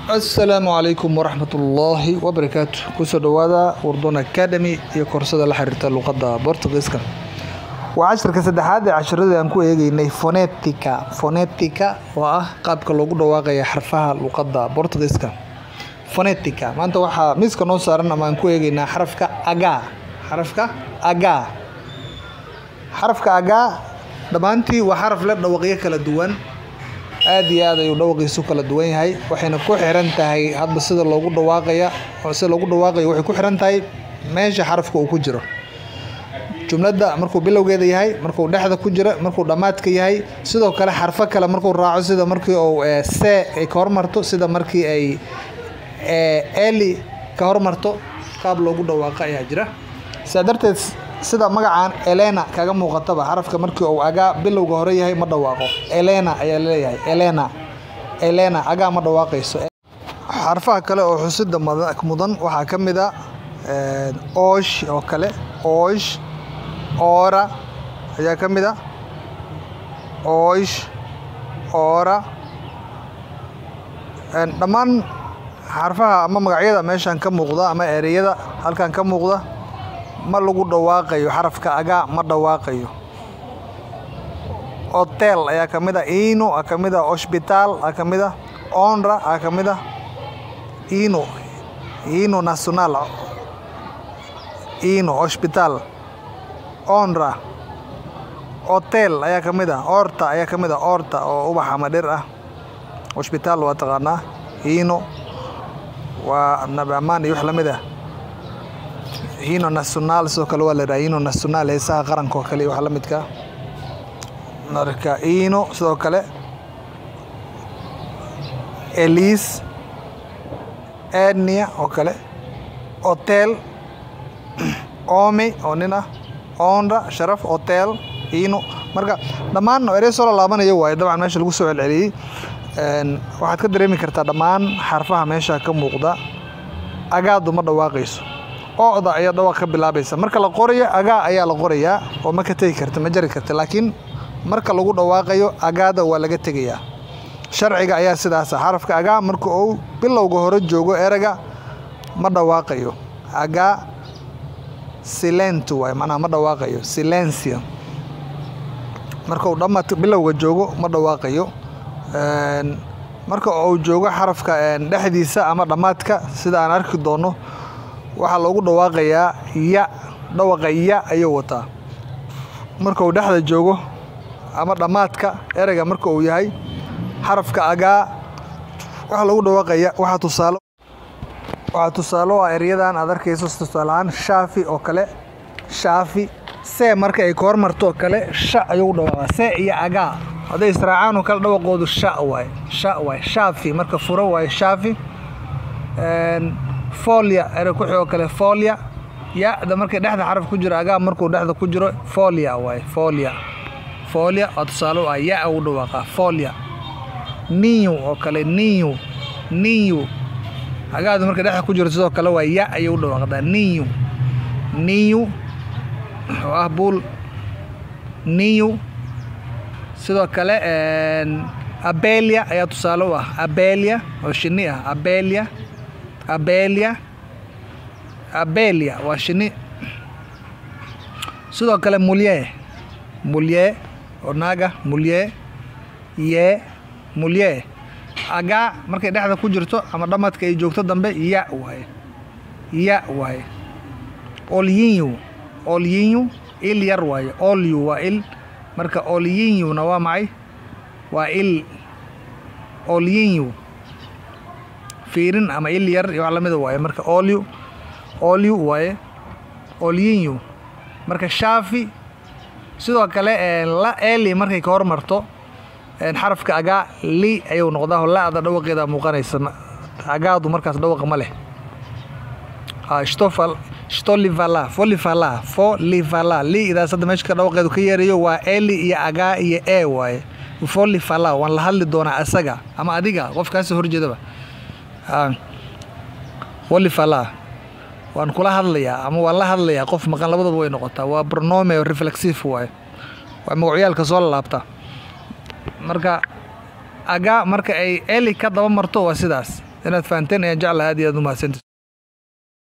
asalaamu calaykum waraxmatullaahi wabarakaatu kusoo dhowaada wardon academy iyo koorsada la xiriirta luqadda bortugiiska waa cashirka saddexaad ee cashiradii aan ku eegeynay fonetica fonetica oo ah qaabka loogu dhawaaqaya xarfaha luqadda bortugiiska fonetica maanta waxaa miiska noo saaran ama aan ku eegeynaa xarafka agaa xarafka agaa xarafka agaa dhammaantii waa xaraf leh dhawaqyo kala duwan aad iyo aad ayuu dhawaqiisu kala duwan yahay waxayna ku xiran tahay hadba sida loogu dhawaaqaya sida loogu dhawaaqayo waxay ku xiran tahay meesha xarafka uu ku jiro jumladda markuu bilowgeeda yahay markuu dhexda ku jira markuu dhammaadka yahay sidoo kale xarfo kale markuu raaco sida markii uu se ay ka hormarto sida markii ay eli ka hormarto qaab loogu dhawaaqo ayaa jira sidaa darteed sida magacaan elena kaga muuqataba xarafka markii uu agaa bilowga hore yahay ma dhawaaqo elena ayaa laleeyahay elena elena agaa ma dhawaaqayso xarfaha kale oo xusida mudan waxaa ka mid a oosh oo kale oosh oora ayaa ka mid a oosh oora dhammaan xarfaha ama magacyada meeshan ka muuqda ama ereyada halkan ka muuqda ma lagu dhawaaqayo xarafka agaa ma dhawaaqayo hotel ayaa ka mid a ino a ka mid a hospital a ka mid a onra a ka mid a ino ino nacional ino hospital onra hotel ayaa ka mid a orta ayaa ka mid a orta oo ubax ama dhir ah hospital waa taqaanaa ino waa nabi amaan iyo wax lamid ah hino national sidoo kale waa la yidhaha hino national heesaha qaranka oo kale iyo wax la midka marka ino sidoo kale elis ednia oo kale hotel omi oo nin ah onda sharaf hotel ino marka dhammaan erey soo lalaabanayo waaye dabcan meesha lagu soo celceliyey waxaad ka dareemi kartaa dhammaan xarfaha meesha ka muuqda agaadu ma dhawaaqayso ocda ayaa dhawaaq ka bilaabaysa marka la qorayo agaa ayaa la qorayaa oo ma ka tegi karta ma jari karta laakiin marka lagu dhawaaqayo agaada waa laga tegayaa sharciga ayaa sidaasa xarafka agaa marka uu bilowga hore joogo erega ma dhawaaqayo agaa silent waay macnaha ma dhawaaqayo silencio marka uu dhammaad bilowga joogo ma dhawaaqayo marka uu joogo xarafka dhexdiisa ama dhammaadka sida aan arki doono waxaa loogu dhawaaqayaa ya dhawaqa ya ayuu wataa marka uu dhexda joogo ama dhammaadka ereyga marka uu yahay xarafka agaa waxaa loogu dhawaaqaya waxaa tusaalo waxaa tusaalo ah eryadan aad arkayso tusaalahaan shaafi oo kale shaafi see marka ay ka hormarto oo kale sha ayuu dhawaaqa see iyo agaa hadday israacaan oo kale dhawaqoodu sha waaye sha waaye shaafi marka furo waaye shaafi folia ere ku xigoo kale folia ya-da markay dhexda xaraf ku jiro agaa markuu dhexda ku jiro folia waaye folia folia waa tusaale u ah ya ugu dhawaaqa folia niyu oo kale niyu niyu agaadu markay dhexda ku jiro sidoo kale waa ya ayay u dhawaaqdaa niyu niyu oo ah buul niyu sidoo kale abelia ayaa tusaale u ah abelia oo shini ah abelia abelia abelia waa shini sidoo kale mulye mulye oo naaga mulye ye mulye agaa markay dhexda ku jirto ama dhammadka ay joogto dambe ya waaye ya waaye olyinyu olyinyu il yar waaye olyu waa il marka olyinyuna waa macay waa il olyinyu fiirin ama il yar iyo wax lamida waaye marka olyu olyu waaye olyinyu marka shaafi sidoo kale la eli markay ka hormarto xarafka agaa li ayuu noqdaa la-da dhawaqeeda muuqanaysa agaadu markaas dhawaqa ma leh stofal stolivala folivala folivala li idaas hadda meesha ka dhawaqeedu ka yeerayo waa eli iyo agaa iyo e waaye folivala waan la hadli doonaa asaga ama adiga qofkaasoo horjeedaba folivala waan kula hadlayaa ama waan la hadlayaa qof maqan labadaba way noqotaa waa pronome reflexive waaye waa magacyaalka soo lalaabta marka agaa marka ay eli ka daba marto waa sidaas inaad fahanteen ayaan jeclaha aad iyo aad u mahadsanti